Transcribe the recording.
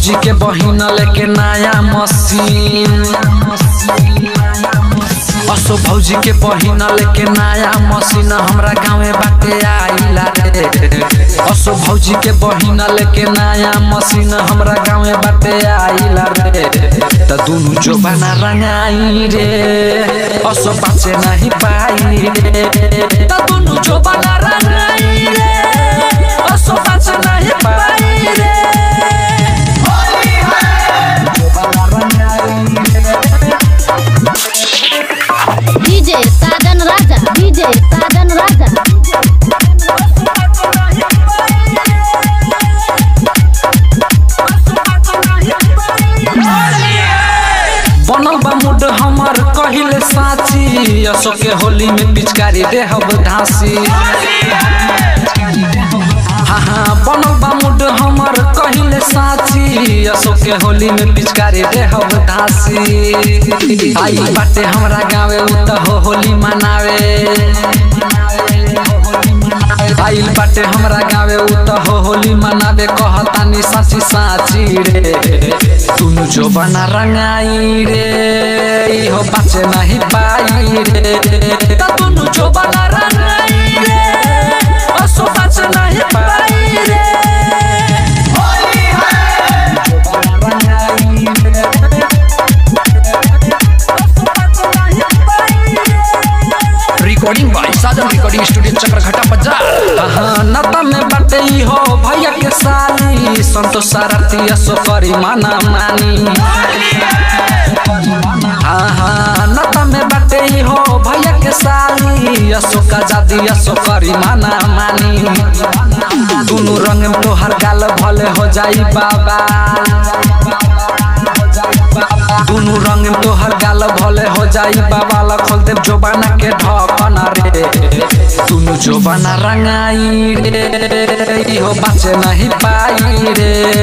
भौजी के बहिन लेके नया मशीन असो भौजी के बहिन लेके नया मशीन हमरा गाँवे बाटे आइला रे असो भौजी के बहिन लेके नया मशीन हमरा गाँवे बाटे आइला रे त दुनु जो बना रंगाई रे असो बाचे नहीं पाई रे त दुनु जो बना रंगाई रे असो बाचे नहीं पाई रे जो बना रंगाई रे डीजे साजन राजा डीजे साजन राजा बनल बा मुड हमर कहिले साची असो के होली में पिचकारी देहब धासी हाँ हाँ बनल बा मुड हमर कहिले साची असो के होली में पिचकारी देहब धासी आई बाटे हमरा गावे उ त हो होली मनावे आइल बाटे हमरा गावे उ त हो होली मनावे कहतानी साची साची रे तुनु जो बना रंगाई रे इहो बाचे नहीं पाई रे त तुनु जो बना रंगाई रे असो बाचे नहीं पाई रे जो बना रंगाई रे recording by Sajan recording studio Chakraghata बाजार हाँ नता में बाटे ई हो भैया के साली संतोष सारथी असो करी माना मानी हाँ हाँ नता में बाटे ई हो भैया के साली असो का जादी असो करी माना मानी दुनु रंग में तोहर गाल भले हो जाई बाबा दुनु रंग में तोहर गाल भले हो जाई बाबा ला खोल देव जोबाना के ढकना रे दुनु जोबाना रंगाई रे इहो बाचे नहीं पाई रे